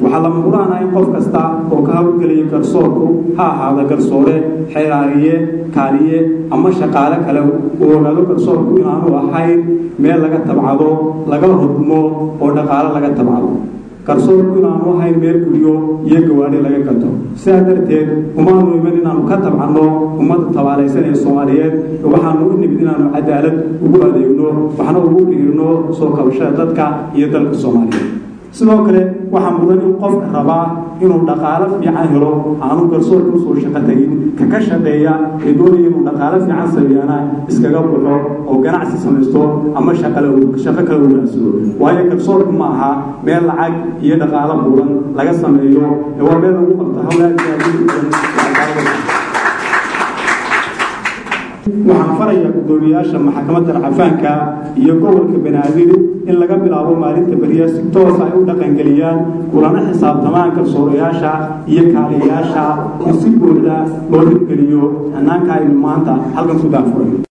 waxaa lama huraana in qof kasta oo ka hawlgelaya garsoorku ha ahaada garsoore xeeraariye kaaliye ama shaqaale kale uu ogaado garsoorku inaanu ahayn meel laga tabcado laga hodmo oo dhaqaale laga tabcado garsoorku inaanu ahayn meel guryo iyo gawaadhi laga gato sidaa darteed umaanu iman inaanu ka tabcanno ummadda tabaalaysan ee soomaaliyeed waxaanu u nimid inaanu cadaalad ugu adeegno waxna ugu dhiirno soo kabashada dadka iyo dalka soomaaliyeed sidoo kale waxaa mudan in qofka rabaa inuu dhaqaalo fiican helo aanu garsoorka usoo shaqo tegin ka ka shaqeeya ee doonaya inuu dhaqaalo fiican sameeyana iskaga baxo oo ganacsi samaysto ama shaqo kale wanaagsado waayo garsoorku ma aha meel lacag iyo dhaqaalo buuran laga sameeyo ee waa meel lagu qabto hawlaha waxaan farayaa guddoomiyaasha maxkamadda racafaanka iyo gobolka banaadir in laga bilaabo maalinta beriya si toos ay u dhaqangeliyaan kulana xisaabtamaan garsoorayaasha iyo kaaliyayaasha in si buuxda loo hirgeliyo hanaanka aynu maanta halkan ku daafuray